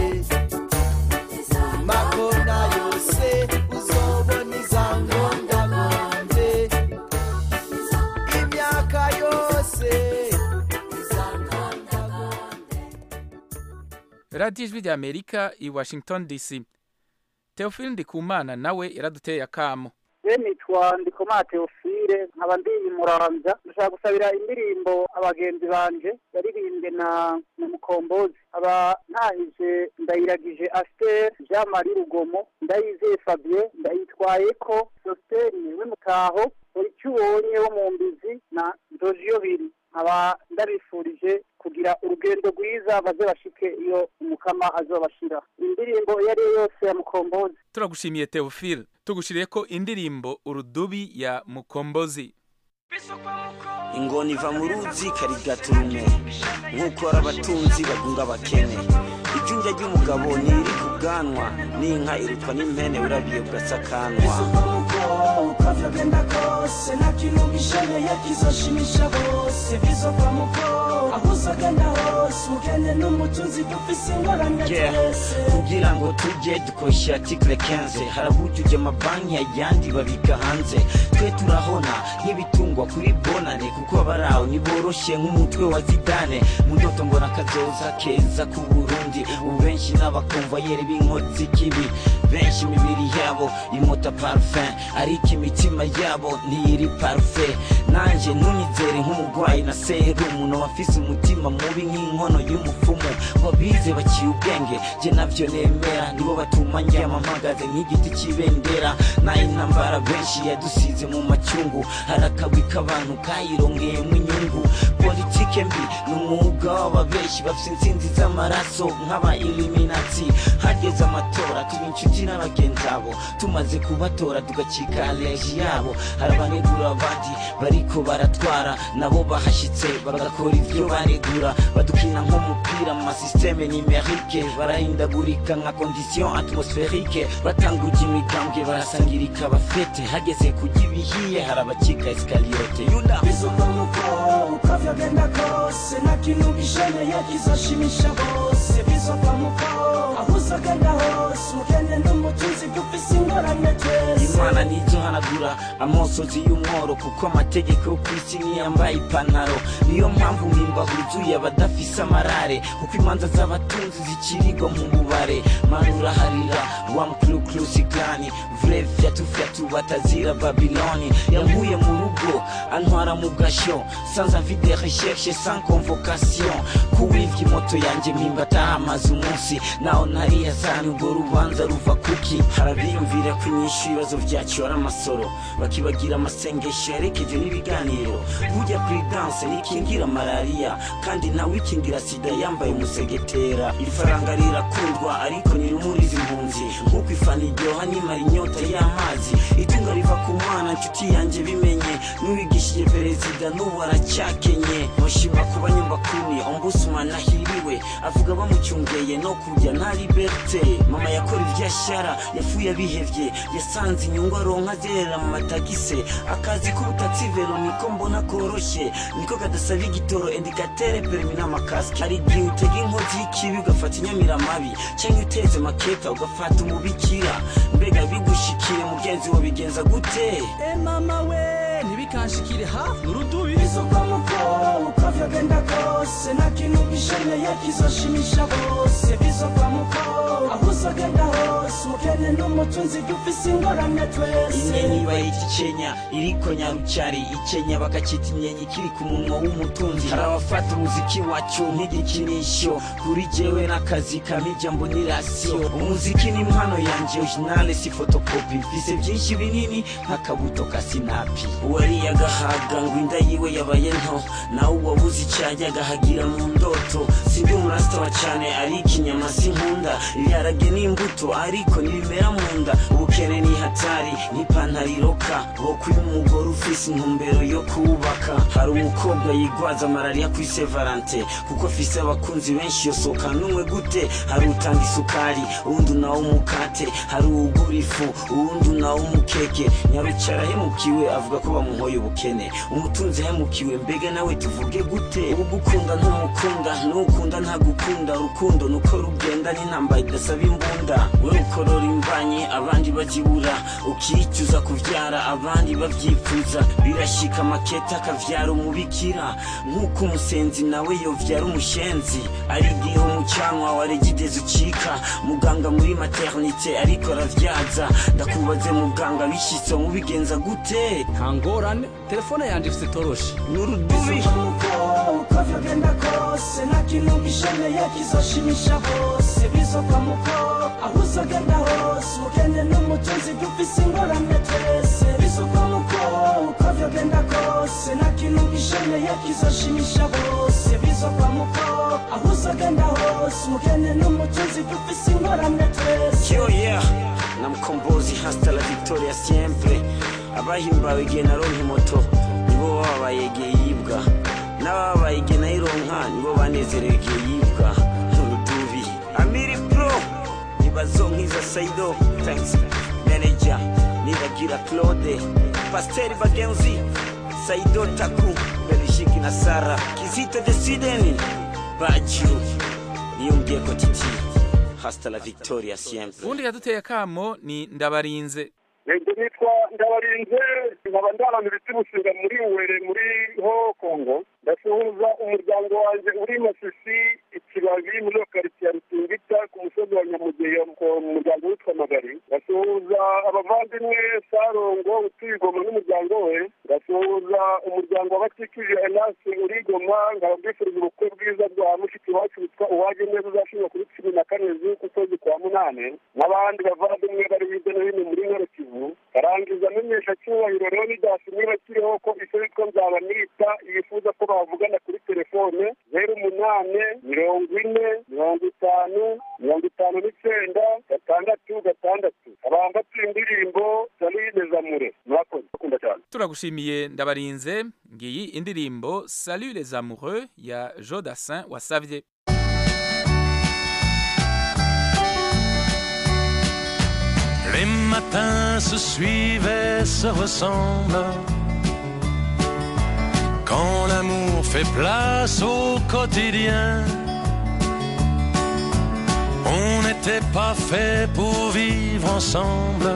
makona yose uzobona iza ngondagonde imyaka yose iza ngondagonde radiyo ijwi rya amerika i washington dc teofili ndikumana nawe yaraduteye akamo we nitwa ndikomana teofile nkaba ndi i muramvya ndashaka gusabira indirimbo abagenzi banje yaririmbwe na na mukombozi aba ntahije ndayiragije aster jean marie rugomo ndayizeye fabien ndayitwayeko sositeni w'imutaho buri icyo ubonye wo mu mbizi na ndojiyo biri nkaba ndabifurije kugira urugendo rwiza baze bashike iyo umukama azobashira indirimbo iyo ari yo yose ya mukombozi turagushimiye teofili tugushiriye ko indirimbo urudubi ya mukombozi ingona iva mu ruzi karigaturume nk'uko ari abatunzi bagunga abakene ijunja ry'umugabo ntiri ku bwanwa n'inka irutwa n'impene urabiye bugasakanwa ukavyagenda kose nta kintu gisheneye kizoshimisha bose bizova muko aho uzagenda hose ugende n'umutunzi dufise ingorane Yeah. twese kugira ngo tujye dukoresha article 15 harabujuje amabanki ayandi babika hanze twe turahona nk'ibitungwa kuri bonane kuko abaraho ntiboroshe nk'umutwe wa zidane mu ndoto mbona kazoza keza ku burundi ubu benshi n'abakomvayeri b'inkozi z'ikibi benshi imibiri yabo imota parfum ariko imitima yabo ntiyiri parfait nanje ntunyizere nk'umurwayi na serumu n'abafise umutima mubi nk'inkono y'umupfumu wabize baciye ubwenge je navyo nemera nibo batuma ndyama mpagaze nk'igiti c'ibendera nayo intambara benshi yadusize mu macyungu harakagwi k'abantu kayirongeyemo inyungu politike mbi ni umwuga w'ababeshi bafise intsinzi z'amaraso nk'aba iliminati hageze amatora tuba inshuti n'abagenzi abo tumaze kubatora tugacika aleji yabo hari abanegura abandi bariko baratwara nabo bahashitse bagakora ivyo baregura badukina nk'umupira mu masisiteme nimerike barahindagurika nka condition atmosferike batanguje imigambwe barasangirika abafete hageze kujya ibihiye hari abacika esikaliyote yuda bizova muko ukavyagenda kose nta kintu gisheneye kizoshimisha bose bizova muko aho uzagenda hose hose umukene n'umutunzi dufise ingorane twese imana ntizohanagura amosozi y'umworo kuko amategeko yo ku isi niyambaye ipantaro niyo mpamvu mpimba huzuye abadafise amarare kuko imanza z'abatunzi zikirirwa mu bubare manura harira wamukulukurusigani vure fyatufyatu batazira babiloni yankuye mu rugo antwara mu gasho sans avis de recherche sans convocation kuwivya imoto yanje mpimba atahamaze umunsi naho ntariya sani urwo rubanza ruva kuki harabiyumvira ko inyishu ibibazo vyacu ari amasoro bakibagira amasengesho yarekeje n'ibiganiro burya prudence nikingira malariya kandi nawe ikingira sida yambaye umusegetera ifaranga rirakundwa ariko ntirumuriza impunzi nk'uko ifana iryoha nimara inyota y'amazi itunga riva ku mwana nshuti yanjye bimenye n'uwigishije perezida n'ubu aracyakenye mushima kuba nyumbakuni ombudsman ahiriwe avuga bamucyungeye no kurya nta liberte mama yakora ivyashara yafuye abihevye yasanze inyungu aronka zerera mu matagise akazi k'ubutatsi vero niko mbona koroshye niko kadasaba igitoro indikatere perimi n'amakasike hari igihe utega inkozi y'ikibi ugafata inyamiramabi cyangwa uteze maketa ugafata umubikira mbega bigushikire mugenzi wo bigenza gute e mama we ntibikanshikire hafi urudubi bizoka muko uko vyogenda kose nta kintu gisheneye kizoshimisha bose bizoka muko aho uzogenda hose umukene n'umutunzi dufise ingorane twese inyenyi bayita icenya iriko nyarucari icenya bakacita inyenyi kiri ku munwa w'umutunzi hari abafata umuziki wacu nk'igikinisho kuri jewe n'akazi kampa ijambo ni rasiyo umuziki ni impano yanje originale si fotokopi mfise byinshi binini nk'akabuto ka sinapi uwariye agahaga ngo inda yiwe yabaye nto nawe uwabuze icyayi agahagira mu ndoto sindi umurasitwa cyane ariko inyama sinkunda ibiharage n'imbuto ariko ntibimera mu nda ubukene ni hatari n'ipantaro iroka bokuye umugore ufise intumbero yo kubaka hari umukobwa yigwaza malariya kuri se valante kuko afise abakunzi benshi yosoka n'umwe gute hari utanga isukari uwundi nawe umukate hari uwugura ifu uwundi nawe umukeke nyarucara ahemukiwe avuga ko bamuhoye ubukene umutunzi ahemukiwe mbega nawe tuvuge gute ugukunda ntumukunda n'ukunda ntagukunda urukundo nuko rugenda n'intambara idasaba imbunda we ukorora imbanyi abandi bazibura ukicuza kuvyara abandi bavyifuza birashika maketa akavyara umubikira nk'uko umusenzi nawe yovyara umushenzi ari igihe umucanwa wa regidezi ucika muganga muri maternite ariko aravyaza ndakubaze muganga bishitse mubigenza gute nta ngorane telefone yanje ifite toroshi n'urudubi uko vyogenda kose nta kintu gisheneye kizoshimisha bose bizoka muko aho uzogenda hose umukene n'umutunzi dufise ingorane twese bizoka muko uko vyogenda kose nta kintu gisheneye kizoshimisha bose bizoka muko aho uzogenda hose umukene n'umutunzi dufise ingorane twese yo yeah na mkombozi hasta la victoria siempre abahimbawe igihe naronka imoto nibo bababaye igihe yibwa n'ababaye igihe nayironka nibo banezerewe igihe yibwa n'urudubi amiri pro ntibazonkiza saido thanks manager niragira claude pasteri bagenzi saido taku belishiki na sara kizito de sweden baju niyumviye ko titi hasta la victoria siempre ubundi yaduteye akamo ni ndabarinze Ego nitwa ndabarinze nkaba ndaramira ibiti bushinga muri uwere muri ho kongo ndasuhuza umuryango wanjye uri masisi ikibabi muri karitsiye ya rutingita ku musozi wa nyamugeyo mu muryango witwa magari ndasuhuza abavandimwe sarongo utuye igoma n'umuryango we ndasuhuza umuryango w'abatikije enase uri igoma nkababwifuriza ubukwe bwiza bwa mushiki wacu witwa uwaje neza uzashinga kuri cumi na kane z'ukwezi kwa munane n'abandi bavandimwe bari hirya no hino muri nkoro kivu karangiza amenyesha cyubahiro rero nidasi niba kiriho ko icyo yitwa nzabanita yifuza ko bavugana kuri telefone zeru umunane mirongo ine mirongo itanu mirongo itanu n'icyenda gatandatu gatandatu abambatuye indirimbo salide zamure murakoze bakunda cyane turagushimiye ndabarinze ngiyi indirimbo salut les amoureux ya jodassin wasavye Les matins se suivent, se ressemblent. Quand l'amour fait place au quotidien, on est n'était pas fait pour vivre ensemble.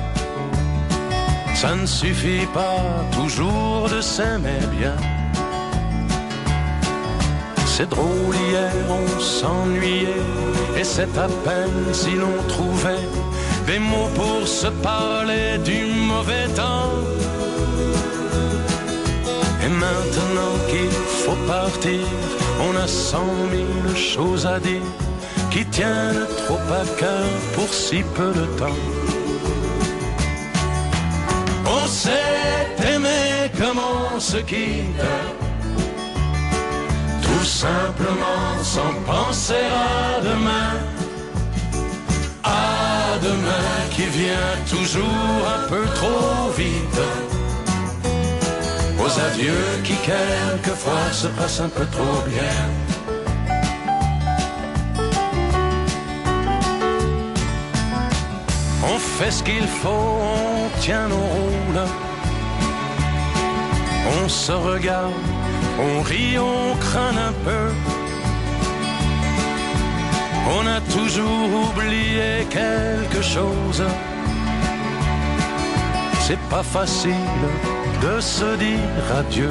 Ça ne suffit pas toujours de s'aimer bien. C'est drôle, hier on s'ennuyait, et c'est à peine si l'on trouvait des mots pour se parler du mauvais temps. Et maintenant qu'il faut partir, on a cent mille choses à dire qui tiennent trop à cœur pour si peu de temps. On s'est aimé comme on se quitte, tout simplement sans penser à demain. À demain qui vient toujours un peu trop vite. Aux adieux qui quelquefois se passent un peu trop bien. On fait ce qu'il faut, on tient nos rôles. On se regarde, on rit, on craint un peu. On a toujours oublié quelque chose. C'est pas facile de se dire adieu.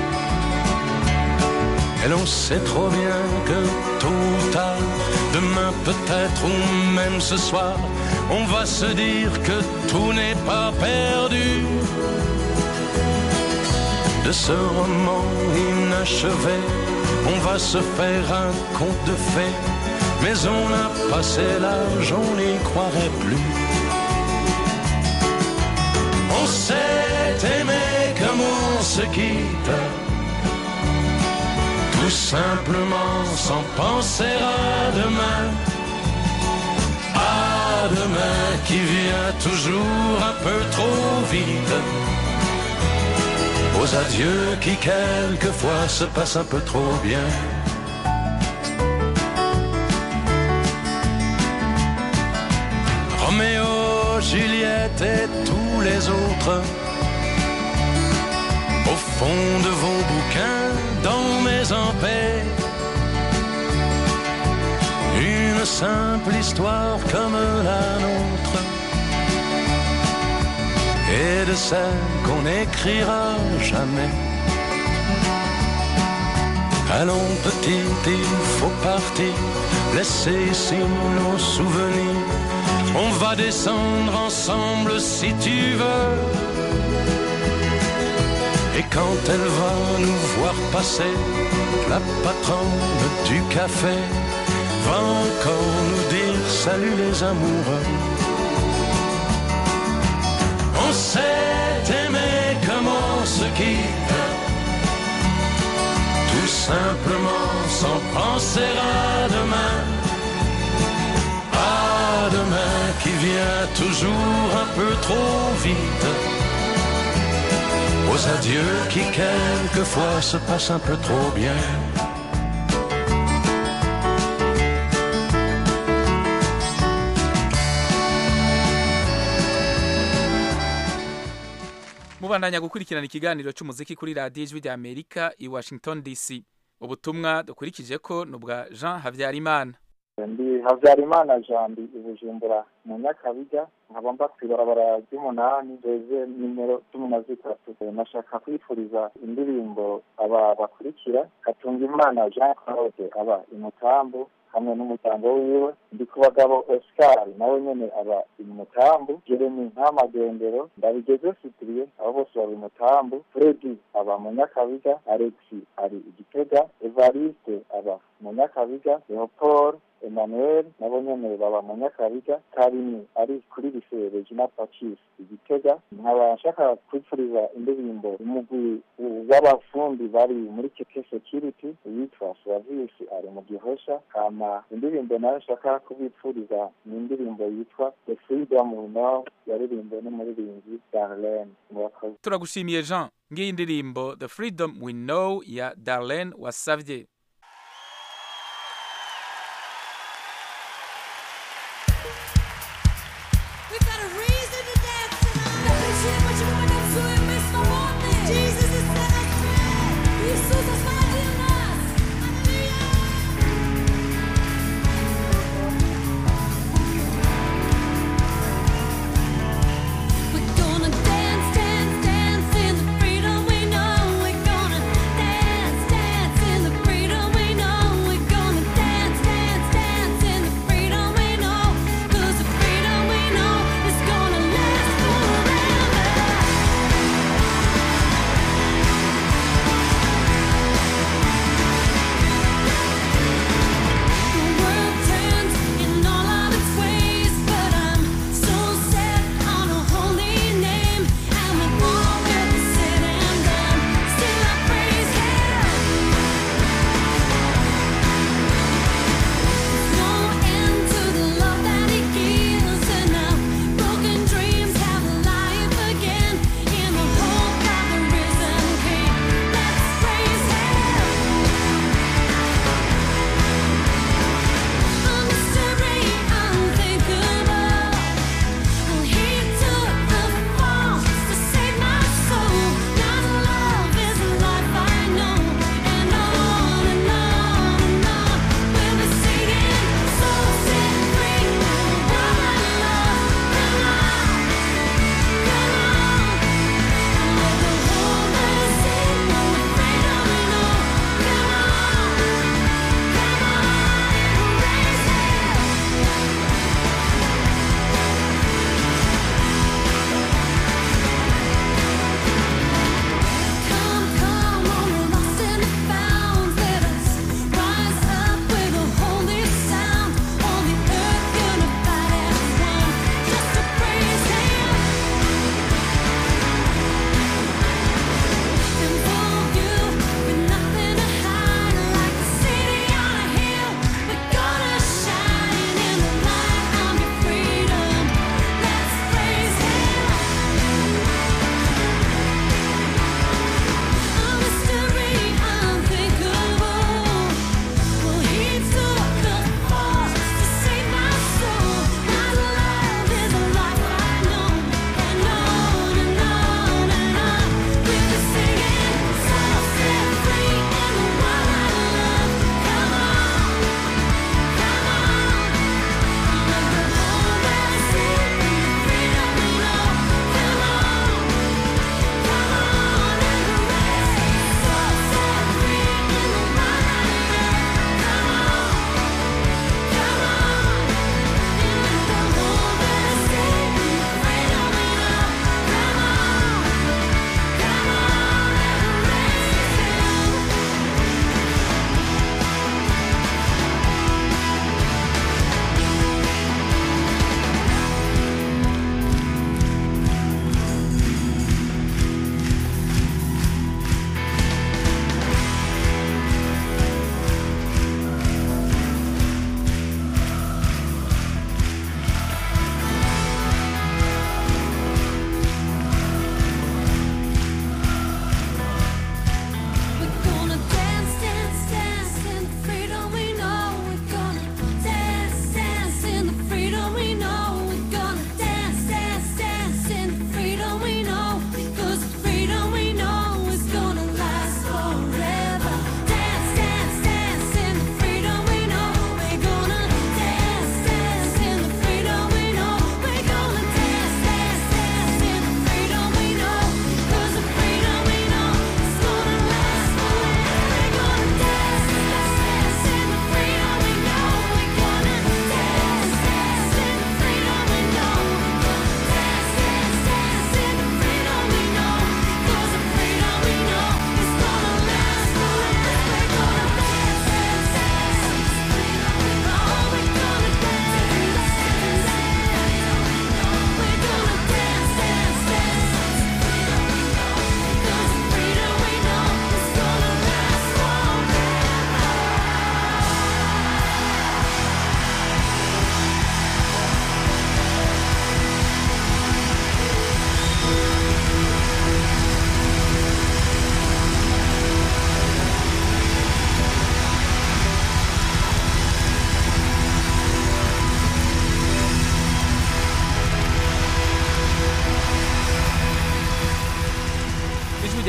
Et l'on sait trop bien que tôt ou tard, demain peut-être ou même ce soir, on va se dire que tout n'est pas perdu. De ce roman inachevé, on va se faire un conte de fées, mais on a passé l'âge, on n'y croirait plus. On s'est aimé comme on se quitte, tout simplement sans penser à demain. À demain qui vient toujours un peu trop vite. Aux adieux qui quelquefois se passent un peu trop bien. Roméo, Juliette et tous les autres. Au fond de vos bouquins, dans mes paix Une simple histoire comme la nôtre. Et de celle qu'on n'écrira jamais. Allons petit, il faut partir, laisser ici nos souvenirs. On va descendre ensemble si tu veux. Et quand elle va nous voir passer, la patronne du café va encore nous dire salut les amoureux. On s'est aimé comme on se quitte, tout simplement sans penser à demain. À demain qui vient toujours un peu trop vite. Aux adieux qui quelquefois se passent un peu trop bien. mubandanya gukurikirana ikiganiro cy'umuziki kuri radiyo ijwi rya amerika i washington dc ubutumwa dukurikije ko ni ubwa jean habyarimana ndi habyarimana jambi i bujumbura mu nyakabijya nkaba mba ku ibarabara ry'umunani reze nimero cumi na zitatu nashaka kwifuriza indirimbo aba bakurikira katunga imana jean claude aba imutambu hamwe n'umuryango wiwe ndi ku bagabo oscar nawe nyene aba imutambu jeremy ntamagendero ndabigeze sitiriye abo bose baba imutambu fredi aba mu nyakabiga alexi ari igitega evariste aba mu nyakabiga leopold emmanuel nabo nyene baba mu nyakabiga karini ari kuri lise regina pacis igitega nkaba nshaka kwipfuriza indirimbo umugwi w'abafundi bari muri keke security witwa suravisi ari mu gihosha hama indirimbo nayo nshaka kubipfuriza ni indirimbo yitwa the freedom we know yaririmbwe n'umuririmbyi darlene murakoze turagushimiye jean ngiyi ndirimbo the freedom we know ya darlene wasavye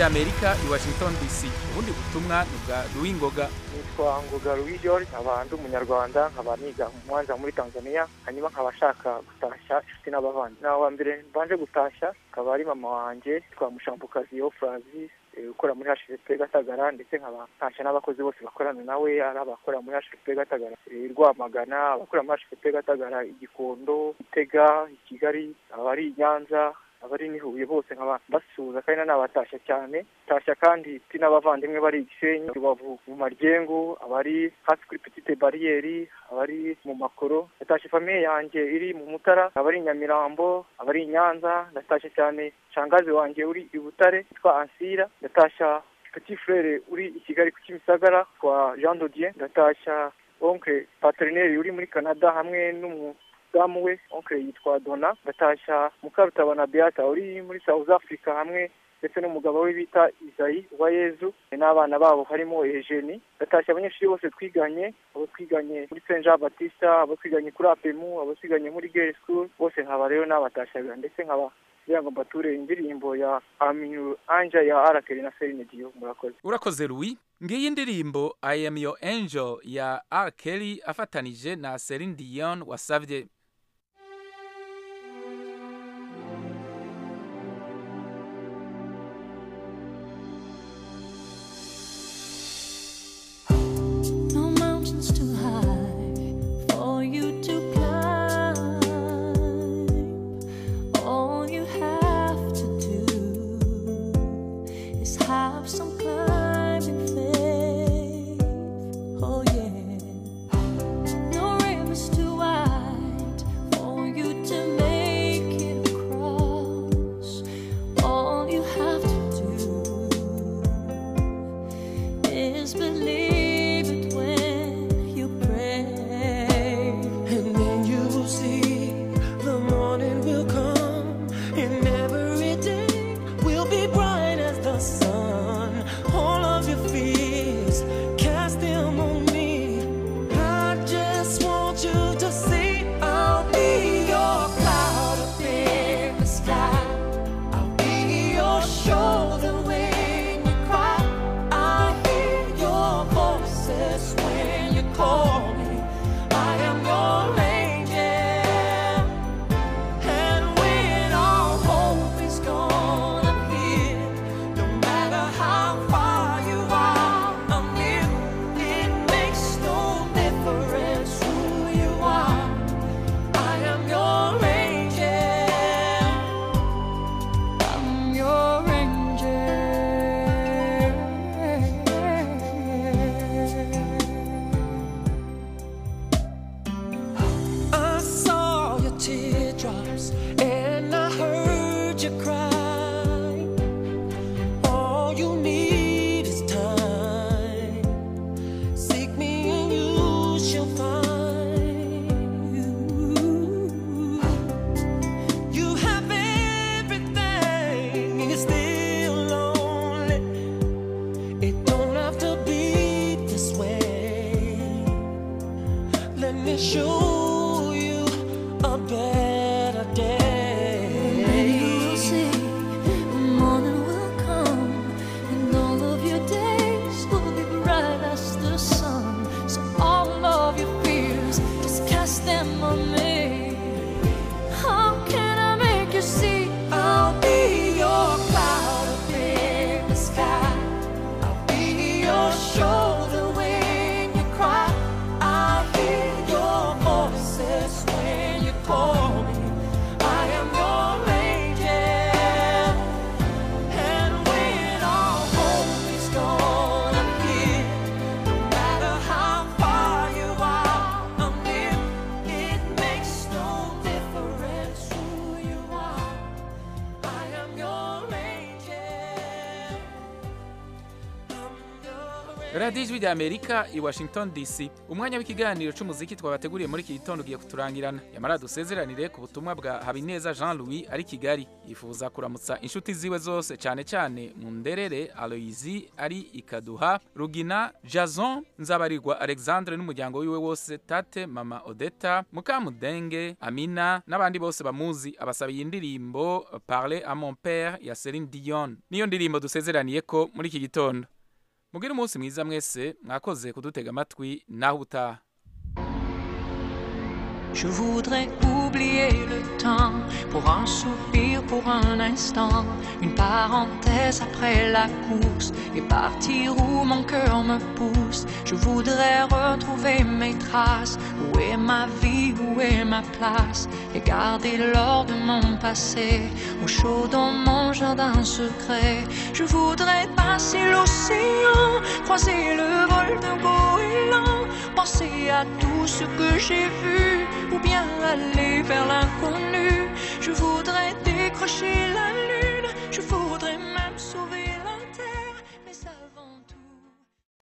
rya amerika i washington dc ubundi butumwa ni bwa ruwingoga nitwa ngoga louis george nkaba ndi umunyarwanda nkaba niga mu mwanza muri tanzania hanyuma nkaba ashaka gutashya inshuti n'abavandi nawe wa mbere mbanje gutashya akaba ari mama wanjye twa mushampukazi yo francis eh, ukora muri hsp gatagara ndetse nkaba ntashya n'abakozi bose bakorana nawe ari abakora muri hsp gatagara eh, rwamagana abakora muri hsp gatagara igikondo itega i kigali abari i nyanza abari nihuye bose nkaba basuhuza kandi nanabatashya cyane tashya kandi mfite n'abavandimwe bari i gisenyi rubavu mu maryengo abari hasi kuri petite bariyeri abari mu makoro natashye famiye yanjye iri mu mutara abari i nyamirambo abari i nyanza natashye cyane shangazi wanjye uri i butare witwa ansira ndatashya petit frere uri i kigali ku kimisagara kwa jean dodier ndatashya oncle paterineri uri muri canada hamwe n'umu damu we oncle yitwa dona ndatashya mukarutabana beata uri muri south africa hamwe ndetse n'umugabo we bita izayi wa yezu n'abana babo harimo ejeni ndatashya abanyeshuri bose twiganye abo twiganye muri saint jean batista abo twiganye kuri apemu abo twiganye muri gere school bose nkaba rero nabatashyaga ndetse nkaba kugira ngo mbature indirimbo ya aminu anja ya arakeri na serine diyo murakoze urakoze louis ngiyi indirimbo i am your angel ya r kelly afatanije na celine dion wasavye No mountains too high for you to climb. All you have to do is have some climbing faith. Oh yeah. No rim is too wide for you to make it across. All you have to do is believe it when you pray. And then you will see the morning will come, and every day will be bright as the sun. All of your fears, cast them on me. I just want you to see I'll be your cloud up in the sky. I'll be your shoulder when you cry. I hear your voices when you call me. I am your angel. And when all hope is gone, I'm here. No matter how far you are, I'm near. It makes no difference who you are. I am your angel. I'm your angel. radiyo ijwi rya amerika i washington dc umwanya w'ikiganiro c'umuziki twabateguriye muri iki gitondo ugiye kuturangirana yamara dusezeranire ku butumwa bwa habineza jean louis ari kigali yifuza kuramutsa inshuti ziwe zose cyane cyane mu nderere aloyizi ari ikaduha rugina jason nzabarirwa alexandre n'umuryango wiwe wose tate mama odeta mukamudenge amina n'abandi bose bamuzi abasabiye indirimbo parle à mon père ya celine dion niyo ndirimbo dusezeraniye ko muri iki gitondo mugire umunsi mwiza mwese mwakoze kudutega amatwi naho utaha Je voudrais oublier le temps pour un soupir, pour un instant, une parenthèse après la course et partir où mon cœur me pousse. Je voudrais retrouver mes traces, où est ma vie, où est ma place et garder l'or de mon passé au chaud dans mon jardin secret. Je voudrais passer l'océan, croiser le vol d'un goéland, penser à tout ce que j'ai vu ou bien aller vers l'inconnu. Je voudrais décrocher la lune